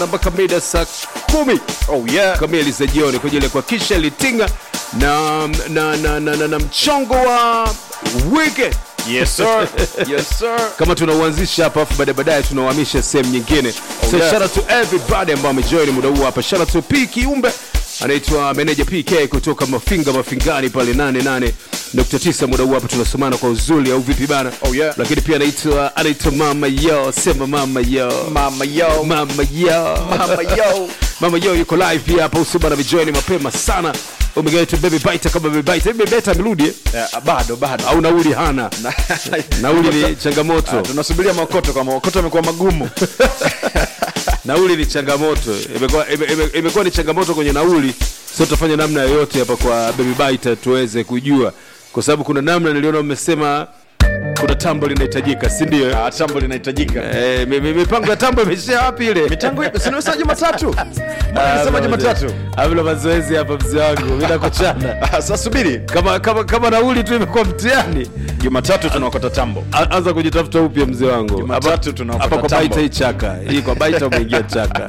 mpaka mida saa kumi Oh yeah. kamili za jioni kwa ajili ya kuhakikisha litinga na, na, na, na, na, na mchongo wa weekend Yes sir. yes sir. kama tunauanzisha hapa afu baadaye baadaye tunauhamisha sehemu nyingine so yeah. shout out to everybody ambao amejoin muda huu hapa shout out to P Kiumbe anaitwa meneja PK kutoka Mafinga Mafingani pale 88.9 muda huu hapa tunasomana kwa uzuri au vipi bana Oh, yeah. lakini pia anaitwa anaitwa mama yo sema mama yo Mama yo. mama yo Mama yo. mama yo yuko live pia hapa usiba na vijoini mapema sana umegaita baby bite kama baby bite baby bite amerudi eh? Yeah, bado bado. au nauli hana nauli ni changamoto Ah, tunasubiria maokoto kama maokoto amekuwa magumu. nauli ni changamoto imekuwa ime- ime- imekuwa ni changamoto kwenye nauli so tutafanya namna yoyote hapa kwa baby bite tuweze kujua kwa sababu kuna namna niliona mmesema kuna tambo linahitajika si ndio Ah, tambo linahitajika. Eh, mi- mi- mipango ya tambo imeshia wapi ile Mitango ipi? Si nimesema Jumatatu. Mbona nilisema Jumatatu? avila mazoezi hapa mzee wangu mi nakuchana Ah, Sasa subiri. kama, kama, kama nauli tu imekuwa mtihani Jumatatu tunaokota tambo. A- anza kujitafuta upya mzee wangu Jumatatu Hapa- tunaokota hapa kwa tambo. baita hii chaka hii kwa baita umeingia chaka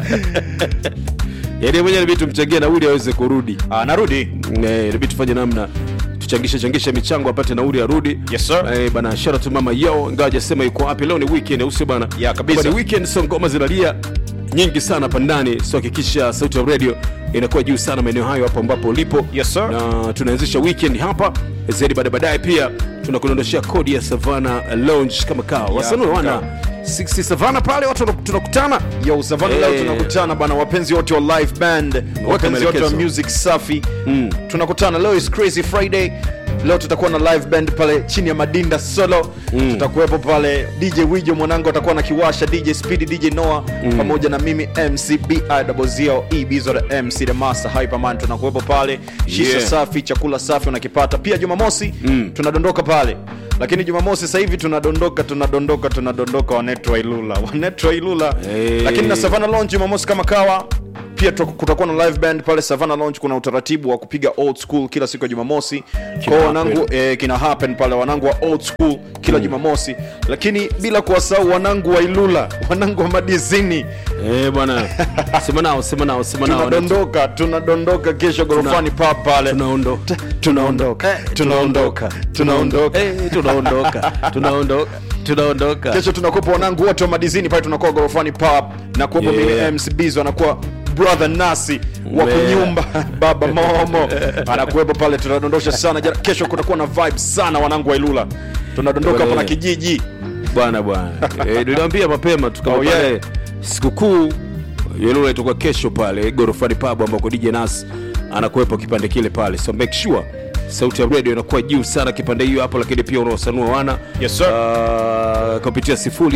yaani mwenyewe nabidi tumchangie nauli aweze kurudi Ah, narudi. Eh, inabidi tufanye namna tuchangishe changishe michango apate nauli arudi Yes, sir. eh, bana shout out to mama yo ingawa hajasema yuko wapi leo ni weekend au sio bana Yeah, kabisa. Kama ni weekend so ngoma zinalia nyingi sana hapa ndani so hakikisha sauti ya radio inakuwa juu sana maeneo hayo hapo ambapo ulipo Yes, sir. na tunaanzisha weekend hapa zaidi baada baadaye pia tunakudondoshea kodi ya savana lounge kama kawa wasanue kama wana si si savana pale watu wana- tunakutana Yo, Savana Eh. leo tunakutana bana, wapenzi wote wa live band, wapenzi wote wa maelekezo. music safi. Tunakutana leo is crazy Friday. Leo tutakuwa na live band pale chini ya Madinda Solo. Tutakuwepo pale DJ Wijo mwanangu atakuwa na kiwasha, DJ Speedy, DJ Noah pamoja na mimi MC BIZO E Bizo the MC the Master Hyperman tunakuwepo pale. Shisha Yeah. safi, chakula safi unakipata. Pia Jumamosi tunadondoka pale. Lakini Jumamosi sasa hivi tunadondoka tunadondoka tunadondoka wanetu wa Ilula. Wanetu wa Ilula. Eh. Lakini na Savannah Lounge Jumamosi kama kawa pia tu- kutakuwa na live band pale Savannah Lounge. Kuna utaratibu wa kupiga old school kila siku ya Jumamosi kwa wanangu eh, kina happen pale wanangu wa old school kila Jumamosi, lakini bila kuwasahau wanangu wa Ilula, wanangu wa madizini, eh bwana sema nao sema nao sema nao tunadondoka tunadondoka kesho gorofani pub pale tunaondo tunaondoka tunaondoka tunaondoka Eh, tunaondoka tunaondoka tunaondoka kesho tunakuwepo wanangu wote wa madizini pale tunakuwa gorofani pub na kuwepo Yeah. mimi MC Bizo anakuwa brother nasi wa Yeah. kunyumba baba momo anakuwepo pale tunadondosha sana Jana- kesho kutakuwa na vibe sana wanangu wa Ilula tunadondoka hapo na Yeah. kijiji bwana bwana eh, niliwambia mapema tukama Oh, yeah. pale sikukuu yelula itakuwa kesho pale gorofani pub ambako dj nas anakuwepo kipande kile pale so make sure sauti ya radio inakuwa juu sana kipande hiyo hapo lakini pia unawasanua wana Yes, sir. uh, kupitia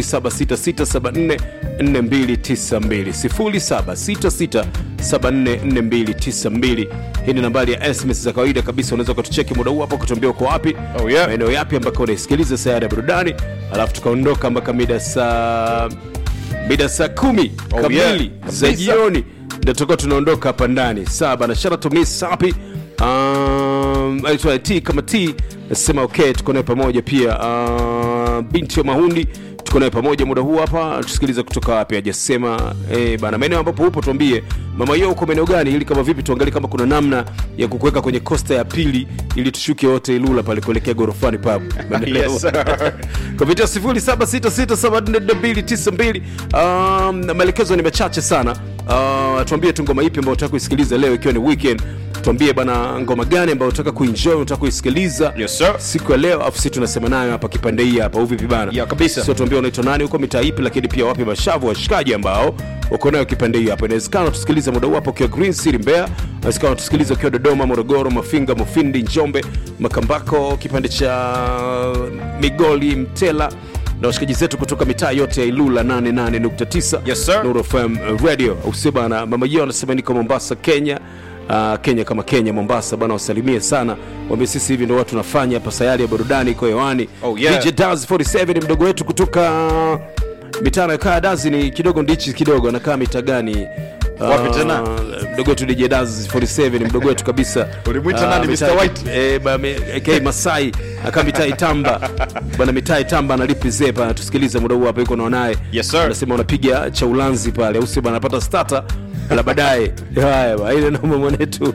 0766744292 0766744292 hii ni nambari ya sms za kawaida kabisa unaweza ukatucheki muda huu hapo kutuambia uko wapi Oh, yeah. maeneo yapi ambako unaisikiliza sayari ya burudani alafu tukaondoka mpaka mida saa mida saa kumi Oh, kamili yeah. za Kabisa. jioni ndio tutakuwa tunaondoka hapa ndani saa bana shara to miss sapi um, aitwa t kama t nasema okay tuko naye pamoja pia uh, binti wa mahundi tuko naye pamoja muda huu hapa tusikilize kutoka wapi hajasema eh, bana maeneo ambapo upo tuambie mama yo uko maeneo gani ili kama vipi tuangalie kama kuna namna ya kukuweka kwenye kosta ya pili ili tushuke wote ilula pale kuelekea gorofani pub Umeelewa? Yes, sir. kupitia 0766744292 um, maelekezo ni machache sana uh, tuambie tu ngoma ipi ambayo unataka kuisikiliza leo ikiwa ni weekend tuambie bana ngoma gani ambayo unataka kuenjoy unataka kuisikiliza Yes, sir. siku ya leo afu sisi tunasema nayo hapa kipande hii hapa uvipi bana Yeah, kabisa. sio tuambie unaitwa nani huko mitaa ipi lakini pia wapi mashavu washikaji ambao uko nayo kipande hii hapa inawezekana tusikiliza muda huu hapo ukiwa green city mbeya inawezekana tusikiliza ukiwa dodoma morogoro mafinga mufindi njombe makambako kipande cha migoli mtela na washikaji zetu kutoka mitaa yote ya ilula 88.9 Yes, sir. Nuru FM radio usio bana mama yao anasema niko mombasa kenya Uh, kenya kama kenya mombasa bana wasalimie sana wambie sisi hivi ndo watu tunafanya hapa sayari ya burudani iko hewani Oh, yeah. DJ Daz 47 ni mdogo wetu kutoka mitaa anayokaa dazi ni kidogo ndichi kidogo anakaa mita gani Wapi tena? mdogo wetu DJ Daz 47 ni mdogo wetu kabisa Ulimwita Ah, nani, mitaa- Mr. White? eh, ba- me- aka Masai aka mitai tamba bwana mitai tamba analipi zepa anatusikiliza muda huu hapa yuko naonaye Yes, sir. anasema unapiga cha ulanzi pale au sio bwana anapata starter la baadaye haya bwana ile noma mwanetu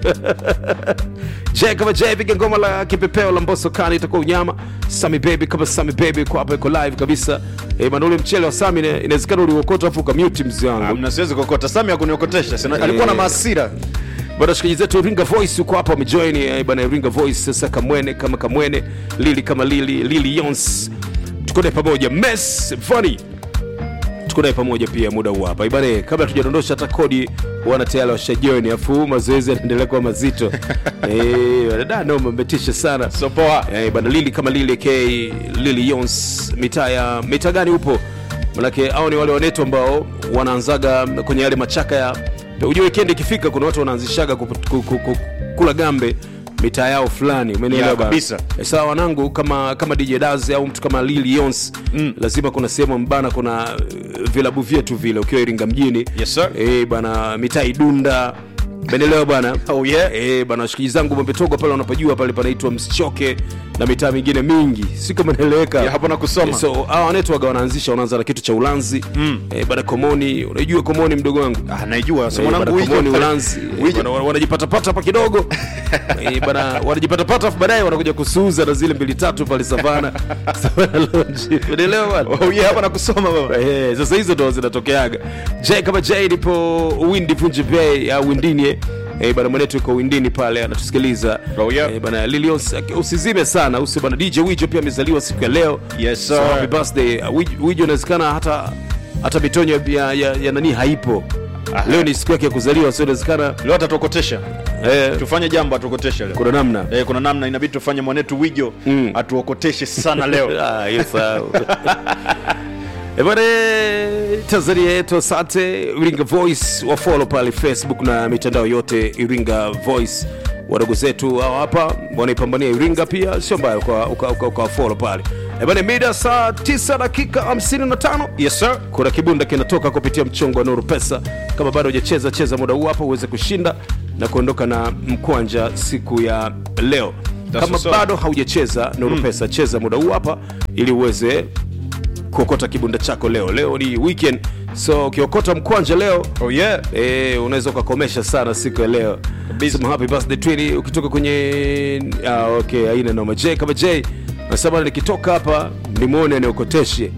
je kama je piga ngoma la kipepeo la mboso kani itakuwa unyama sami baby kama sami baby kwa hapa iko live kabisa eh bwana ule mchele wa sami ina- inawezekana uliokota afu ukamute mzee wangu mna siwezi kokota sami akuniokotesha Sina- alikuwa na Eh. maasira bwana shikaji zetu Iringa Voice uko hapa wamejoin eh, bwana Iringa Voice sasa Kamwene kama Kamwene Lili kama Lili Lili Yons tuko naye pamoja Mess Funny tuko naye pamoja pia muda huu hapa ibane kabla tujadondosha hata kodi wana tayari washajoin afu mazoezi yanaendelea kuwa mazito eh da no mmetisha sana so poa Eh, bwana Lili kama Lili K Lili Yons mitaa ya mitaa gani upo? Manake hao ni wale wanetu ambao wanaanzaga kwenye yale machaka ya ujue weekend ikifika kuna watu wanaanzishaga kup- ku- ku- ku- kula gambe mitaa yao fulani umenielewa Ya, bana? kabisa. Eh, sawa wanangu kama kama DJ Daz au mtu kama Lili Yons mm. lazima kuna sehemu mbana kuna uh, vilabu vyetu vile ukiwa Iringa mjini Yes, sir. eh bana mitaa Idunda Umeelewa bwana? Oh, yeah. Eh, bana washikaji zangu Mwembetogo pale wanapojua pale panaitwa Msichoke na mitaa mingine mingi, si kama naeleweka. Ya, hapo na kusoma. Eh, so hawa wanetwaga wanaanzisha, wanaanza na kitu cha ulanzi mm. eh, bana Komoni, unajua Komoni mdogo wangu ah, naijua Eh, so mwanangu bana Komoni Wijo- ulanzi eh, Wijo- bana, wana- wanajipatapata hapa kidogo eh, bana wanajipatapata afu baadaye wanakuja kusuuza na zile mbili tatu pale Savana Savana Lounge, unaelewa bwana? Oh, yeah, hapa nakusoma baba Eh, sasa hizo ndo zinatokeaga j kama j nipo windi punji bay au windini eh. Eh, bana mwenetu yuko windini pale anatusikiliza Oh, yeah. eh, bana lilios usizime sana usi bana dj wijo pia amezaliwa siku ya leo Yes, so sir. happy birthday Uh, Wij- wijo inawezekana hata hata mitonyo ya, ya, ya nani haipo Aha. leo ni siku yake ya kuzaliwa so inawezekana leo atatuokotesha eh, tufanye jambo atuokoteshe leo kuna namna Eh, kuna namna inabidi tufanye mwanetu wijo Mm. atuokoteshe sana leo Ah, hiyo sawa. Eh, bwana, tanzania yetu asante iringa voice wafolo pale facebook na mitandao yote iringa voice wadogo zetu hao hapa wanaipambania iringa pia sio mbaya ukawafolo uka, uka, uka follow pale Eh, bwana mida saa 9 dakika 55 yes sir kuna kibunda kinatoka kupitia mchongo wa nuru pesa kama bado hujacheza cheza muda huu hapa uweze kushinda na kuondoka na mkwanja siku ya leo That's kama what's up. bado haujacheza nuru pesa cheza muda huu hapa ili uweze kuokota kibunda chako leo leo ni weekend so ukiokota mkwanja leo oh yeah Eh, unaweza ukakomesha sana siku ya leo Kabisa. Sema happy birthday twini ukitoka kwenye ah, okay aina noma j kama j nasema bana nikitoka hapa nimwone niokoteshe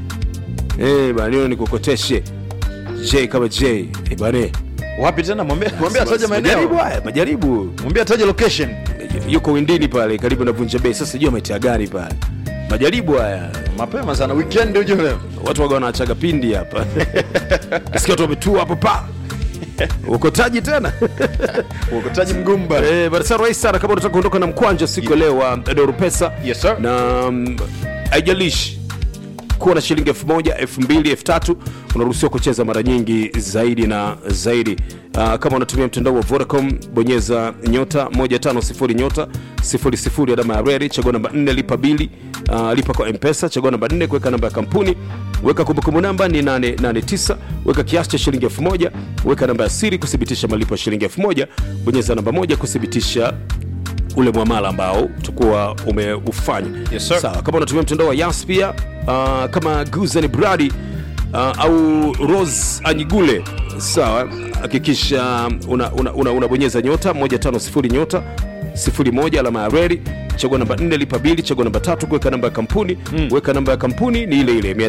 eh bana nione nikokoteshe j kama j eh bana wapi tena mwambie mwambie ataje majaribu maeneo haya majaribu mwambie ataje location yuko windini pale karibu na vunja bei sasa jua ametia gani pale majaribu haya mapema sana weekend uje leo watu waga wanaachaga pindi hapa nasikia watu wametua hapo pa ukotaji tena uokotaji mgumu bana Eh, bana sana rahisi sana kama unataka kuondoka na mkwanja siku ya leo wa Doro Pesa. Yes, sir. Na mm, haijalishi kuwa na shilingi elfu moja elfu mbili elfu tatu unaruhusiwa kucheza mara nyingi zaidi na zaidi. Uh, kama unatumia mtandao wa Vodacom bonyeza nyota 150 nyota 00 alama ya reli, chagua namba 4 lipa bili. Uh, lipa kwa M-Pesa, chagua namba 4 kuweka namba ya kampuni, weka kumbukumbu namba ni 889, weka kiasi cha shilingi 1000, weka namba ya siri kuthibitisha malipo ya shilingi 1000, bonyeza namba moja kuthibitisha ule mwamala ambao utakuwa umeufanya Yes, sir. sawa kama unatumia mtandao wa yas pia uh, kama guzani bradi uh, au rose anyigule sawa hakikisha unabonyeza una, una, unabonyeza nyota 150 nyota 01 alama ya reli chagua namba 4 lipa bili chagua namba tatu kuweka namba ya kampuni mm. weka namba ya kampuni ni ile ile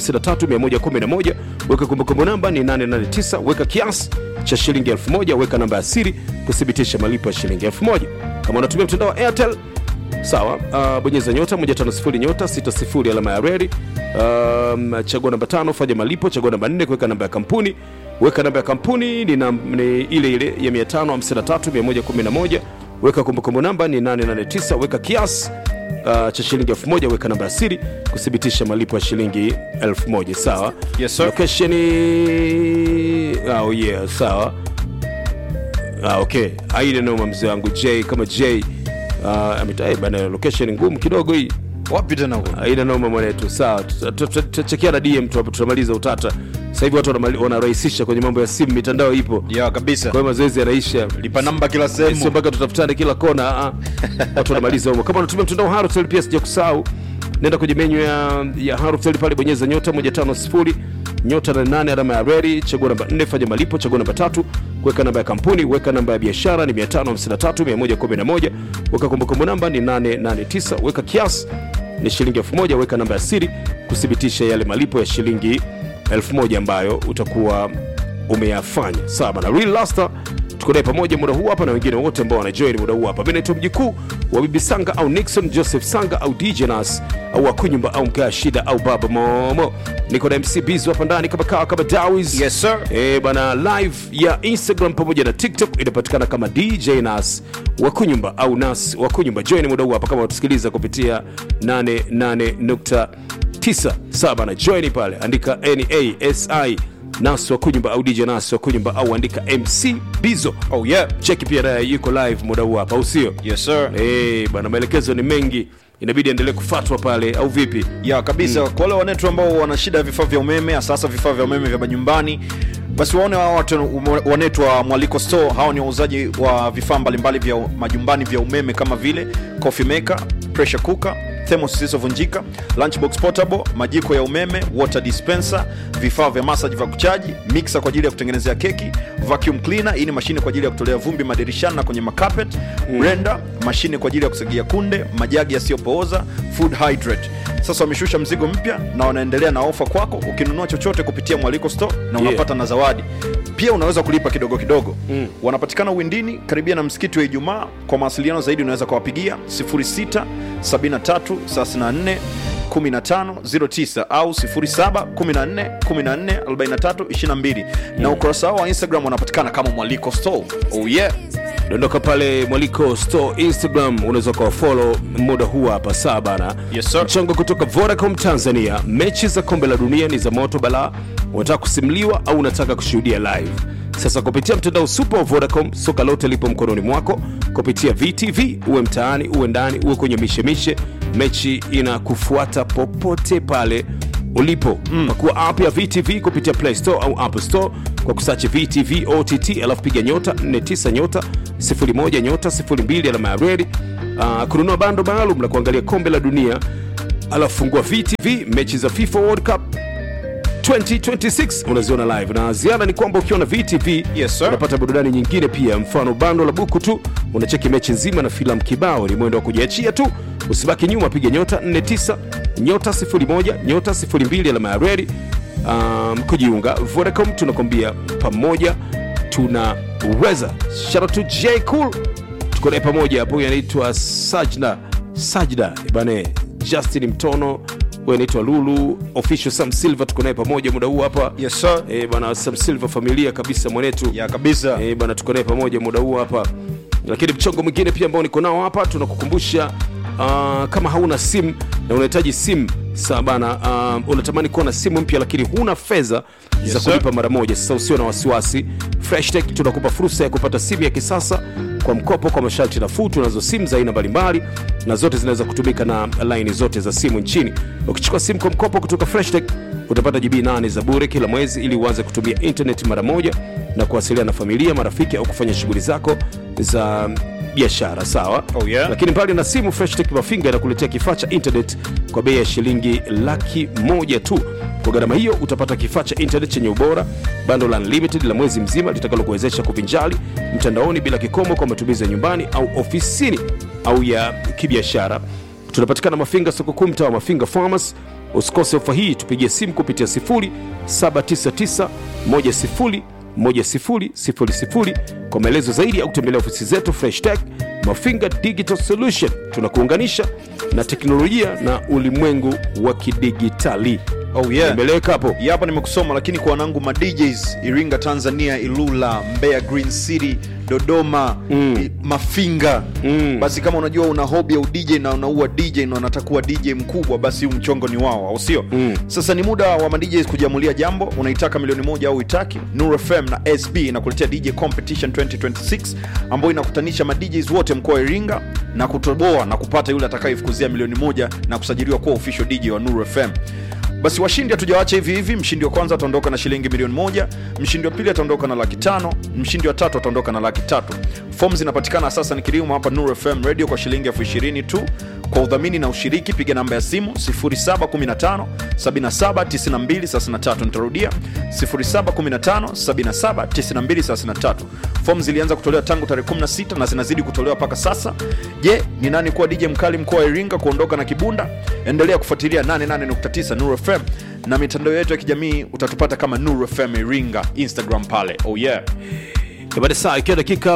553111 weka kumbukumbu namba ni 889 weka kiasi cha shilingi 1000 weka namba ya siri kuthibitisha malipo ya shilingi 1000 kama unatumia mtandao wa airtel sawa uh, bonyeza nyota 150 nyota 60 alama ya reli um, chagua namba tano fanya malipo chagua namba 4 kuweka namba ya kampuni weka namba ya kampuni ni, nam, ni ile ile ya 553111 weka kumbukumbu namba ni 889 weka kiasi uh, cha shilingi 1000 weka namba ya siri kuthibitisha malipo ya shilingi 1000 sawa Yes, sir. location oh yeah sawa Ah, okay aile noma mzee wangu j kama j uh, ameta- eh, bana location ngumu kidogo hii wapi tena huko aina noma mwanetu sawa tutachekia na dm tu hapo tutamaliza utata sasa hivi watu wanamali- wanarahisisha kwenye mambo ya simu mitandao ipo ya kabisa kwa hiyo mazoezi yanaisha lipa namba kila sio sehemu mpaka tutafutane kila kona ah, ah. watu wanamaliza humo kama unatumia mtandao wa Halotel pia sija kusahau nenda kwenye menyu ya, ya Halotel pale bonyeza nyota 150 nyota na nane alama ya redi chagua namba 4 fanya malipo chagua namba tatu weka namba ya kampuni weka namba ya biashara ni 553 111 weka kumbukumbu namba ni 889 weka kiasi ni shilingi 1000 weka namba ya siri kuthibitisha yale malipo ya shilingi 1000 ambayo utakuwa umeyafanya sawa bana real laster tuko naye pamoja muda huu hapa na wengine wote ambao wanajoin muda huu hapa mi naitwa mjikuu wa bibi sanga au nixon joseph sanga au dj nas au akunyumba au mkaa shida au baba momo niko na mc bizu hapa ndani kama kawa kama dawis Yes, sir. e, bana live ya instagram pamoja na tiktok inapatikana kama dj nas wakunyumba au nas wakunyumba join muda huu hapa kama watusikiliza kupitia 88.9 sawa bana join pale andika nasi nas wakunyumba au dj nas wakunyumba au andika mc bizo oh yeah cheki pia naye yuko live muda huu hapa au sio yes sir Eh, bana maelekezo ni mengi inabidi endelee kufatwa pale au vipi ya kabisa mm. kwa wale wanetu ambao wana shida ya vifaa vya umeme sasa vifaa vya umeme vya majumbani basi waone hawa watu wanetu wa mwaliko store hawa ni wauzaji wa vifaa mbalimbali vya majumbani vya umeme kama vile coffee maker pressure cooker thermos zisizovunjika lunchbox portable majiko ya umeme water dispenser vifaa vya massage vya kuchaji mixer kwa ajili ya kutengenezea keki vacuum cleaner hii ni mashine kwa ajili ya kutolea vumbi madirishani na kwenye makapet mm. blender mashine kwa ajili ya kusagia kunde majagi yasiyopooza food hydrate sasa wameshusha mzigo mpya na wanaendelea na ofa kwako ukinunua chochote kupitia mwaliko store na unapata na zawadi pia unaweza kulipa kidogo kidogo mm. wanapatikana windini karibia na msikiti wa ijumaa kwa mawasiliano zaidi unaweza kuwapigia 06 73 34 1509 au 07 14 14 43 22 na ukurasa wao wa instagram wanapatikana kama mwaliko store oh yeah dondoka pale mwaliko store instagram unaweza ukawafolo muda huu hapa saa bana Yes, sir. mchango kutoka vodacom tanzania mechi za kombe la dunia ni za moto balaa unataka kusimuliwa au unataka kushuhudia live sasa kupitia mtandao super wa vodacom soka lote lipo mkononi mwako kupitia vtv uwe mtaani uwe ndani uwe kwenye mishemishe mechi inakufuata popote pale ulipo mm. pakua app ya vtv kupitia play store au app store kwa kusachi vtv ott alafu piga nyota 49 nyota 01 nyota 02 alama ya redi uh, kununua bando maalum la kuangalia kombe la dunia alafu fungua vtv mechi za fifa world cup 2026 unaziona live na ziada ni kwamba ukiwa na vtv Yes, sir. unapata burudani nyingine pia mfano bando la buku tu unacheki mechi nzima na filamu kibao ni mwendo wa kujiachia tu usibaki nyuma piga nyota 49 nyota 01 nyota 02 alama ya redi um, kujiunga vodacom tunakwambia pamoja tunaweza shout out to j cool tuko naye pamoja hapo huyu anaitwa sajna sajda bane justin mtono huyu anaitwa lulu official sam silver tuko naye pamoja muda huu hapa yes sir Eh, bana sam silver familia kabisa mwanetu ya kabisa Eh, bana tuko naye pamoja muda huu hapa lakini mchongo mwingine pia ambao niko nao hapa tunakukumbusha uh, kama hauna simu na unahitaji simu saa bana uh, unatamani kuwa na simu mpya lakini huna fedha Yes, za sir. kulipa mara moja sasa usio na wasiwasi freshtech tunakupa fursa ya kupata simu ya kisasa kwa mkopo kwa masharti nafuu tunazo simu za aina mbalimbali na zote zinaweza kutumika na laini zote za simu nchini ukichukua simu kwa mkopo kutoka freshtech utapata jibii 8 za bure kila mwezi ili uanze kutumia internet mara moja na kuwasiliana na familia marafiki au kufanya shughuli zako za biashara sawa Oh, yeah. lakini mbali na simu freshtech mafinga inakuletea kifaa cha internet kwa bei ya shilingi laki moja tu kwa gharama hiyo utapata kifaa cha internet chenye ubora bando la unlimited la mwezi mzima litakalokuwezesha kuvinjali mtandaoni bila kikomo kwa matumizi ya nyumbani au ofisini au ya kibiashara tunapatikana mafinga soko kuu mtaa wa mafinga farmers usikose ofa hii tupigie simu kupitia 0799 10 1000 kwa maelezo zaidi au kutembelea ofisi zetu fresh tech mafinga digital solution tunakuunganisha na teknolojia na ulimwengu wa kidigitali Oh, yeah. imeleka hapo Ya hapa nimekusoma lakini kwa wanangu ma DJs Iringa Tanzania Ilula Mbeya Green City Dodoma Mm. i- Mafinga Mm. basi kama unajua una hobi ya udj na unaua DJ na unataka kuwa DJ mkubwa basi huu mchongo ni wao au sio Mm. sasa ni muda wa ma DJs kujiamulia jambo unaitaka milioni moja au itaki Nuru FM na SB inakuletea DJ Competition 2026 ambayo inakutanisha ma DJs wote mkoa wa Iringa na kutoboa na kupata yule atakayefukuzia milioni moja na kusajiliwa kuwa official DJ wa Nuru FM basi washindi hatujawacha hivi hivi mshindi wa kwanza ataondoka na shilingi milioni moja mshindi wa pili ataondoka na laki tano mshindi wa tatu ataondoka na laki tatu fom zinapatikana sasa ni kilimo hapa Nuru FM radio kwa shilingi elfu ishirini tu kwa udhamini na ushiriki piga namba ya simu 0715 779233 nitarudia 0715 779233 fom zilianza kutolewa tangu tarehe 16 na zinazidi kutolewa mpaka sasa je ni nani kuwa dj mkali mkoa wa iringa kuondoka na kibunda endelea kufuatilia 88.9 Nuru FM na mitandao yetu ya kijamii utatupata kama Nuru FM Iringa Instagram pale. Oh yeah. baada saa ikiwa dakika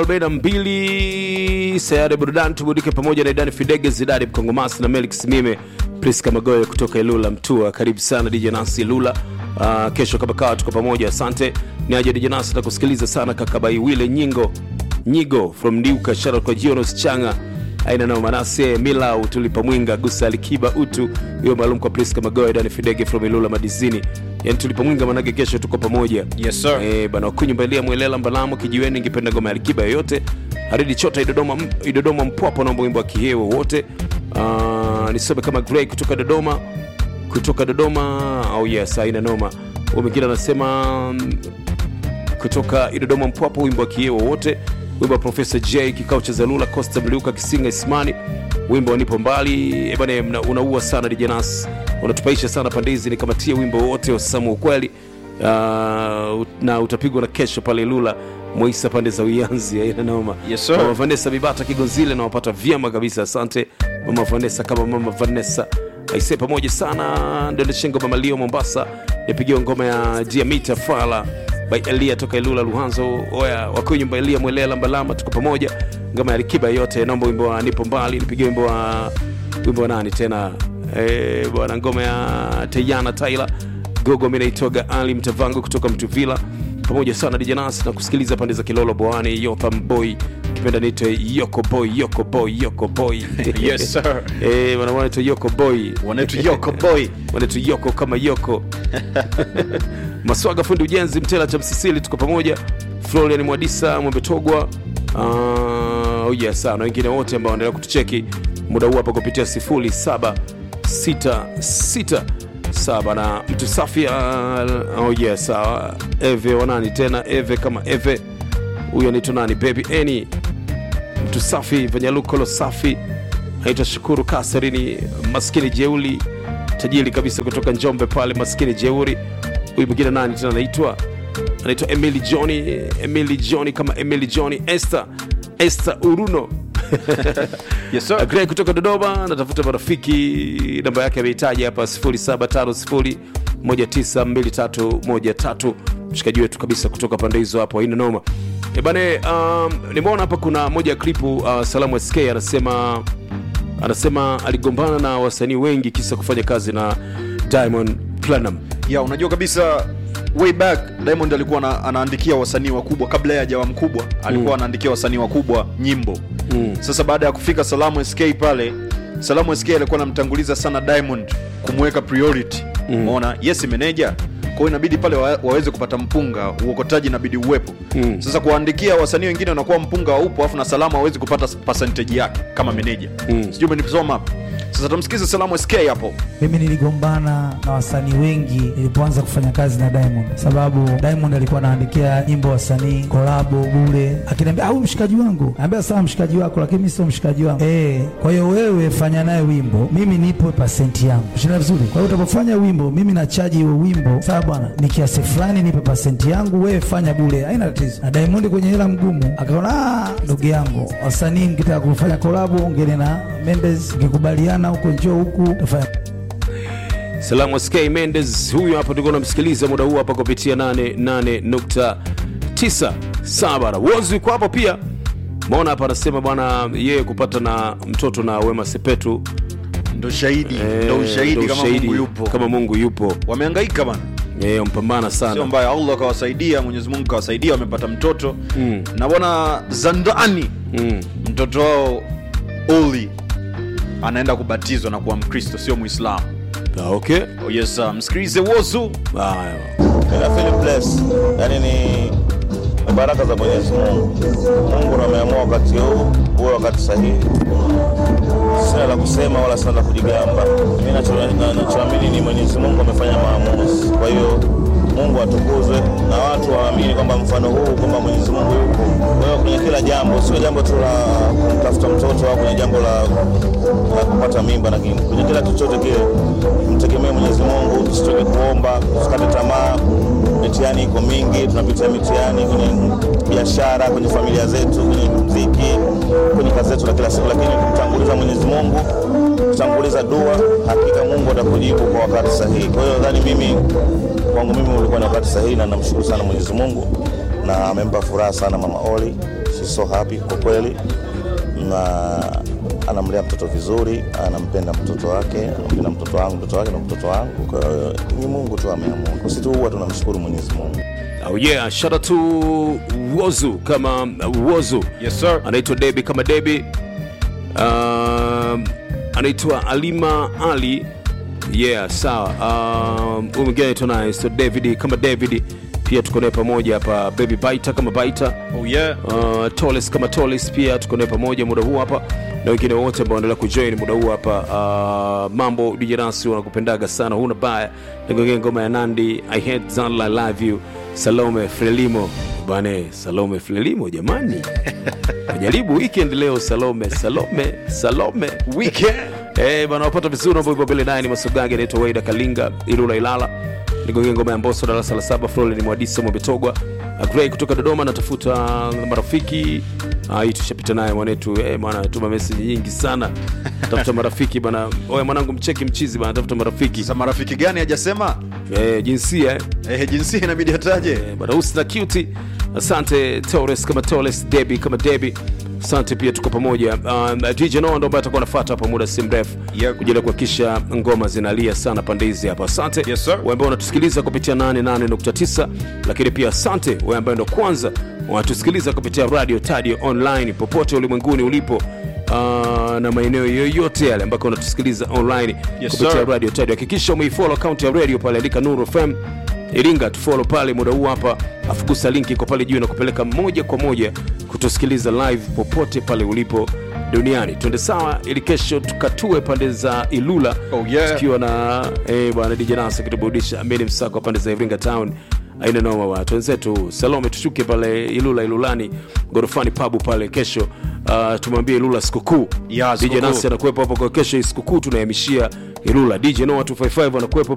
42 sayari burudani tuburudike pamoja na idani fidege zidari mkongomasi na melik simime priska magoyo kutoka ilula mtua karibu sana dj nasi ilula uh, kesho kama kawa tuko pamoja asante ni aje dj nasi na kusikiliza sana kakabai wile nyingo nyigo from ndiuka shara kwa jionos changa aina nao manase milau tulipa mwinga gusa alikiba utu hiyo maalum kwa priska magoyo dani fidege from ilula madizini yani tulipa mwinga manake kesho tuko pamoja Yes, sir. Eh, bana wakunyumbalia mwelela mbalamo kijiweni ingependa ngoma ya likiba yoyote haridi chota idodoma, idodoma mpwapo naomba wimbo wa kihewo wote uh, nisome kama grey kutoka dodoma kutoka dodoma au oh yes aina noma Huyu mwingine anasema mm, kutoka idodoma mpwapo wimbo wa kieo wote wimbo wa profesa j kikao cha zalula costa mliuka kisinga ismani wimbo wa nipo mbali Eh, bana mna- unaua sana dijanas unatupaisha sana pande hizi nikamatia wimbo wote wa samu ukweli uh, na utapigwa na kesho pale lula moisa pande za uyanzi aina noma Yes, sir. mama vanessa bibata kigonzile nawapata vyema kabisa asante mama vanessa kama mama vanessa aise pamoja sana ndendeshengo mamalio mombasa nipigiwa ngoma ya diamita fala by elia toka ilula luhanzo oya wakiwa nyumba elia mwelela mbalama tuko pamoja ngoma ya likiba yote naomba wimbo wa nipo mbali nipigie wimbo wa wimbo wa nani tena Eh, bwana ngoma ya teyana taila gogo mi naitoga ali mtavango kutoka mtuvila pamoja sana dijanas na kusikiliza pande za kilolo boani yotham boy kipenda nite yoko boy yoko boy yoko boy Yes, sir. Eh, bwana wanaitwa yoko boy Wanetu Yoko Boy. wanaitwa yoko kama yoko maswaga fundi ujenzi mtela cha msisili tuko pamoja florian mwadisa mwembetogwa uh, oh yes, na wengine wote ambao wanaendelea kutucheki muda huu hapa kupitia 0766 na mtu safi uh, oh yes, sawa eve wanani tena eve kama eve huyo anaitwa nani baby eni mtu safi vanyalukolo safi anaitwa shukuru kasarini maskini jeuli tajiri kabisa kutoka njombe pale maskini jeuri huyu mwingine nani tena anaitwa anaitwa emily johni emily johni kama emily johni esther esther uruno Yes, sir. Grey kutoka Dodoma natafuta marafiki, namba yake ameitaja hapa 0750192313 mshikaji wetu kabisa kutoka pande hizo hapo, haina noma. E bane, um, nimeona hapa kuna moja ya klipu uh, Salamu SK anasema anasema aligombana na wasanii wengi kisa kufanya kazi na Diamond Platinum. ya unajua kabisa way back diamond alikuwa ana, anaandikia wasanii wakubwa kabla ya jawa mkubwa alikuwa anaandikia wasanii wakubwa nyimbo Mm. sasa baada ya kufika salamu sk pale salamu sk alikuwa anamtanguliza sana diamond kumweka priority umeona yes meneja kwa hiyo inabidi pale wa, waweze kupata mpunga uokotaji inabidi uwepo Mm. sasa kuwaandikia wasanii wengine wanakuwa mpunga haupo afu na salamu hawezi kupata percentage yake kama meneja Mm. sijui umenisoma hapo sasa tumsikize salamu sk hapo mimi niligombana na wasanii wengi nilipoanza kufanya kazi na Diamond, sababu Diamond alikuwa anaandikia nyimbo wasanii kolabo bure, akiniambia au mshikaji wangu, naambia sawa mshikaji wako, lakini mimi sio mshikaji wangu eh. Kwa hiyo wewe fanya naye wimbo, mimi nipo pasenti yangu, shina vizuri. Kwa hiyo utapofanya wimbo, mimi nachaji huo wimbo, sawa bwana, ni kiasi fulani, nipe pasenti yangu, wewe fanya bure, haina tatizo. Na Diamond kwenye hela mgumu akaona, "Ah, ndugu yangu, wasanii mkitaka kufanya kolabo, ongeni na Mendes, mkikubaliana huko njoo huku tafanya Salamu SK Mendes huyu hapa tulikuwa tunamsikiliza muda huu hapa kupitia 88.9 Sabara. Wozi yuko hapo pia. Maona hapa anasema bwana yeye kupata na mtoto na Wema Sepetu ndo shahidi Eh, ndo ushahidi ndo kama ushahidi mungu yupo kama mungu yupo wamehangaika bana Eh, mpambana sio sana mbaya allah akawasaidia mwenyezi mungu kawasaidia wamepata mtoto mm. na bwana zandani mm. mtoto wao oli anaenda kubatizwa na kuwa mkristo sio muislamu Ah, okay oh, yes, sir. msikilize wozu haya Nina feel blessed. Yaani ni ni baraka za Mwenyezi Mungu. Mungu ndo ameamua wakati huu uwe wakati sahihi. Sina la kusema wala sina la kujigamba. Mimi nacho- na- nachoamini ni Mwenyezi Mungu amefanya maamuzi. Kwa hiyo Mungu atukuzwe na watu waamini kwamba mfano huu kwamba Mwenyezi Mungu yupo. Kwa hiyo kwenye kila jambo, sio jambo tu la kumtafuta mtoto au kwenye jambo la, la kupata mimba, lakini kwenye kila chochote kile mtegemee Mwenyezi Mungu, tusichoke kuomba, tusikate tamaa. Mitihani iko mingi, tunapitia mitihani kwenye biashara, kwenye familia zetu, kwenye muziki, kwenye kazi zetu za kila siku, lakini kumtanguliza Mwenyezi Mungu, kutanguliza dua, hakika Mungu atakujibu kwa wakati sahihi. Kwa hiyo nadhani mimi kwangu mimi ulikuwa ni wakati sahihi, na namshukuru sana Mwenyezi Mungu na amempa furaha sana mama Oli. She's so happy kwa kweli, na anamlea mtoto vizuri, anampenda mtoto wake, anampenda mtoto wangu, mtoto wake na mtoto wangu. Kwa hiyo ni Mungu tu ameamua. Sisi tu huwa tunamshukuru Mwenyezi Mungu. Oh yeah, shout out to Wozu kama uh, Wozu. Yes, sir. Anaitwa Debi kama Debi. Um, anaitwa Alima Ali. Yeah, sawa. Um, huyu mwingine anaitwa naye so David kama David. Pia tuko naye pamoja hapa Baby Baita kama Baita. oh, yeah. Uh, Toles kama Toles pia tuko naye pamoja muda huu hapa na wengine wote ambao wanaendelea kujoin muda huu hapa. Uh, mambo DJ Nasi wanakupendaga sana, huna baya. Nigongea ngoma ya Nandi I hate Zanla I love you. Salome Frelimo bane, Salome Frelimo jamani, najaribu weekend leo. Salome Salome Salome weekend Eh, bana wapata vizuri mambo hivyo mbele naye ni Masogage anaitwa Waida Kalinga Ilula Ilala. Nigongea ngoma ya Mbosso darasa la saba Florent Mwadisa Mwabetogwa. Grey kutoka Dodoma natafuta marafiki. Ah, hii tushapita naye mwanetu. Eh, bwana tuma message nyingi sana. Tafuta marafiki bana. Oya mwanangu mcheki mchizi bana tafuta marafiki. sasa marafiki gani hajasema Eh, jinsia eh. eh, jinsia inabidi ataje Eh, bana Husna cute. Asante Torres kama Torres, Debbie kama Debbie. Asante pia tuko pamoja. Um, DJ Noah ndo ambaye atakuwa anafuata hapa muda si mrefu Yep. kwa ajili ya kuhakikisha ngoma zinalia sana pande hizi hapa. Asante Yes, sir. wewe ambao unatusikiliza kupitia 88.9, lakini pia asante wewe ambaye ndo kwanza unatusikiliza kupitia radio Tadio online popote ulimwenguni ulipo. Uh, na maeneo yoyote yale ambako unatusikiliza online Yes, kupitia sir. radio Tadio, hakikisha umeifollow account ya radio pale, andika Nuru FM Iringa, tufollow pale muda huu hapa, afugusa linki iko pale juu na kupeleka moja kwa moja kutusikiliza live popote pale ulipo duniani. Twende sawa, ili kesho tukatue pande za Ilula Oh, yeah. tukiwa na eh, bwana DJ Nasa kituburudisha Amini Msako pande za Iringa Town. Aina noma watu wenzetu Salome, tushuke pale Ilula Ilulani gorofani pabu pale kesho. Uh, tumwambie Ilula sikukuu. Ya, DJ sikukuu. Nasi anakuwepo hapo kwa kesho, hii sikukuu tunahamishia Ilula. DJ Noah 255 anakuwepo